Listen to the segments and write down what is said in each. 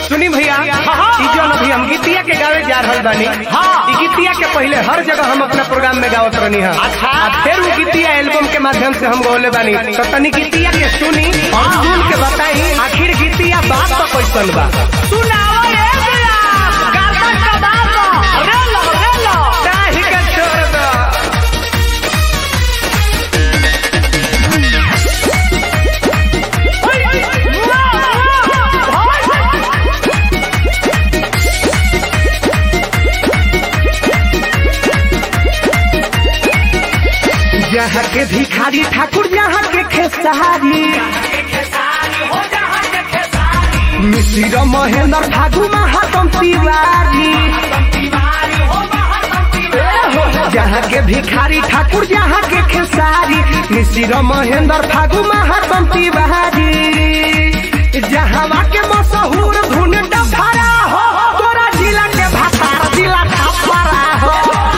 सुनी भैया हाँ। ई जौन अभी हम गीतिया के गावे जा रहल बानी हाँ। ई गीतिया के पहले हर जगह हम अपना प्रोग्राम में गावत रहनी है अच्छा। आ फिर वो गीतिया एल्बम के माध्यम से हम गौले बानी तो तनी गीतिया के सुनी और सुन के बताई आखिर गीतिया बात तो कैसन बा सुनाओ रे भैया गाता कबाब रे लो रे लो काहे के छोड़ दो जहाँ के भिखारी ठाकुर जहाँ के खेसारी मिश्र महेंद्र ठाकुर महातम तिवारी जहाँ के भिखारी ठाकुर जहाँ के खेसारी मिश्र महेंद्र ठाकुर महातम तिवारी जहाँ के मशहूर धुन डफरा हो तोरा जिला के भातार जिला खपरा हो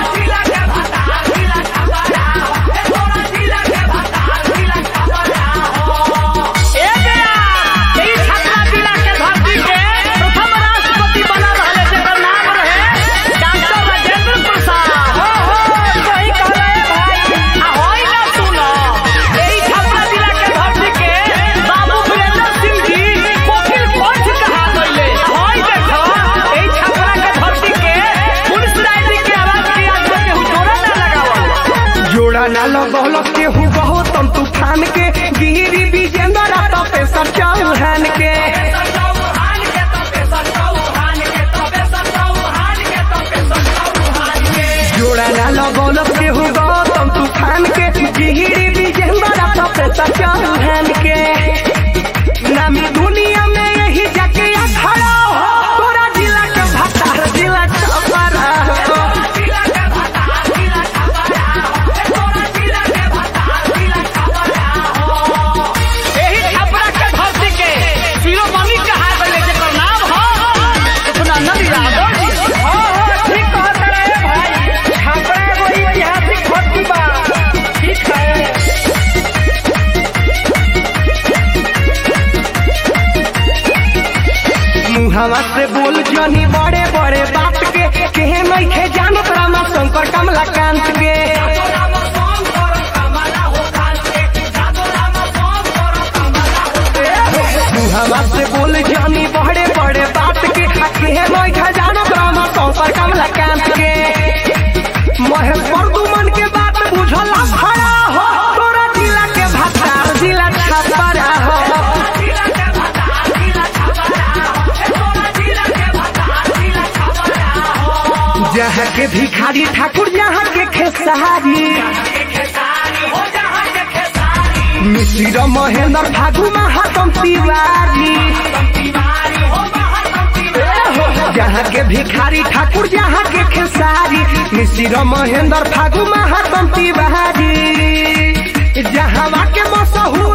ए भैया यही छपरा जिला के धरती के प्रथम राष्ट्रपति बना रहले जेकर नाम रहे डॉक्टर राजेंद्र प्रसाद हो हो सही कहले भाई आ होई ना सुनो यही छपरा जिला के धरती के बाबू वीरेंद्र सिंह जी कोकिल कंठ कहा गइले होई देखो यही छपरा के धरती के पुलिस राय के आवाज के आज के हुजोरा ना लगावल जोड़ा ना लगौल केहू बहुत तम तूफान के गिरी विजेंद्र तपेश्वर चौहान के जोड़ा ना लगौल केहू गौतम तूफान के गिरी विजेंद्र तपेश्वर चौहान के नामी दुनिया में यही जाके खड़ा हो तोरा जिला के भतार जिला छपरा हो एही छपरा के धरती के शिरोमणि कहा गइले जेकर नाम हो अपना नदी यादव जी हाँ, हाँ, ठीक कहत रहे भाई। छपरा एगो ऐतिहासिक धरती बा। ठीक है। मुहावा से बोल जनी बड़े बड़े बात के केहे नइखे जानत रामा शंकर कमलाकांत के मुहावा से बोल जनी बड़े बड़े बात के आ केहे नइखे जानत रामा शंकर कमलाकांत के महेश प्रदुमन के बात बुझला खड़ा हो तोरा जिला के भतार जिला छपरा हो जहाँ के भिखारी ठाकुर जहाँ के खेसारी मिश्र महेंद्र ठाकुर महातम तिवारी जहाँ के भिखारी ठाकुर जहाँ के खेसारी मिश्र महेंद्र ठाकुर महातम तिवारी जहाँ के मशहूर